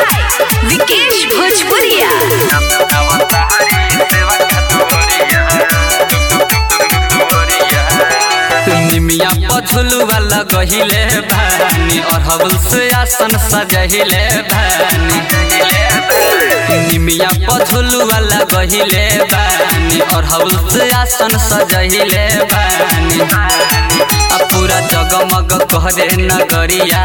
by Vikesh Bhojpuria. निमिया पछुलुआ लगहिले भानी और हवल से आसन सजहिले भानी निमिया पछुलुआ लगहिले भानी और हवल से आसन सजहिले भानी आ पूरा जगमग करे नगरिया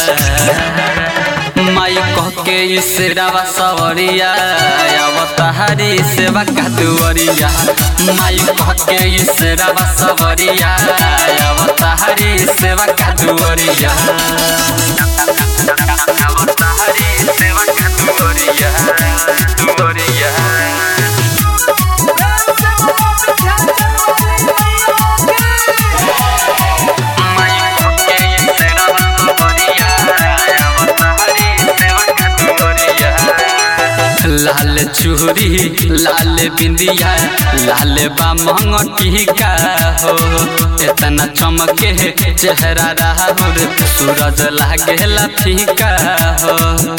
माई कह के इसरावा सवरिया अवतारी सेवा का दुवरिया माई कह के इसरावा सवरिया अवतारी सेवा का दुवरिया अवतारी सेवा का दुवरिया दुवरिया लाल चूरी लाल बिंदिया लाल बामंग टीका हो इतना चमके चेहरा राहुल सूरज लागेला फीका हो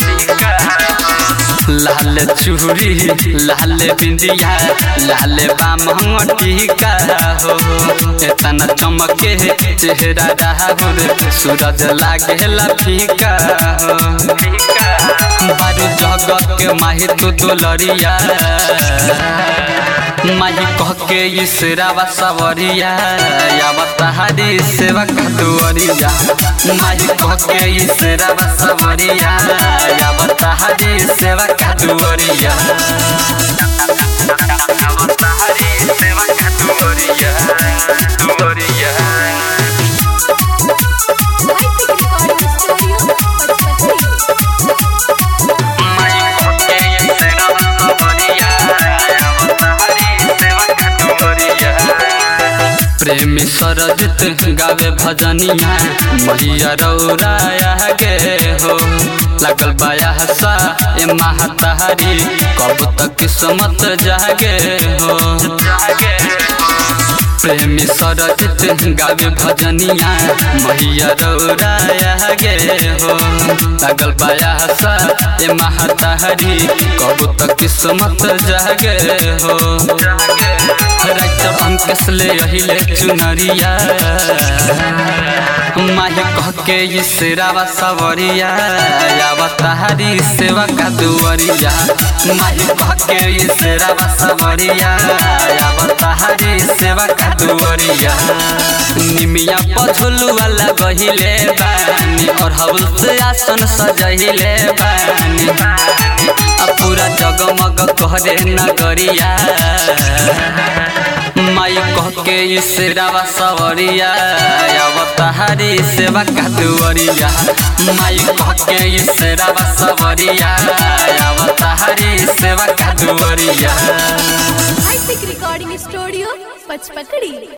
लाल चूरी लाल बिंदिया लाल बामंग टीका हो इतना चमके चेहरा राहुल सूरज लागेला फीका हो बारू जगत के माही तू दुलरिया माही कह के इसरावा सवरिया अवतारी सेवा का दुअरिया माही कह के इसरावा सवरिया अवतारी सेवा का दुअरिया अवतारी सेवा का दुअरिया दुअरिया प्रेमी सरजित गावे भजनिया मैया रौराया गे हो लगल बाया हसा ए महतारी कब तक किस्मत जागे हो प्रेमी सरजित गावे भजनिया मैया रौराया गे हो लगल बाया हसा ए महतारी कब तक किस्मत जागे हो रात अंकस ले अहिले चुनरिया माही कह के इसरावा सवरिया अवतारी सेवा का दुवरिया माही कह के इसरावा सवरिया अवतारी सेवा का दुवरिया निमिया पछुलुआ लगहिले बानी और हवल से आसन सजहिले बानी आ पूरा जगमग करे नगरिया माई कह के इसरावा सवरिया अवतारी सेवा का दुवरिया माई कह के इसरावा सवरिया अवतारी सेवा का दुवरिया Isaac Recording Studio, Pachpakadi.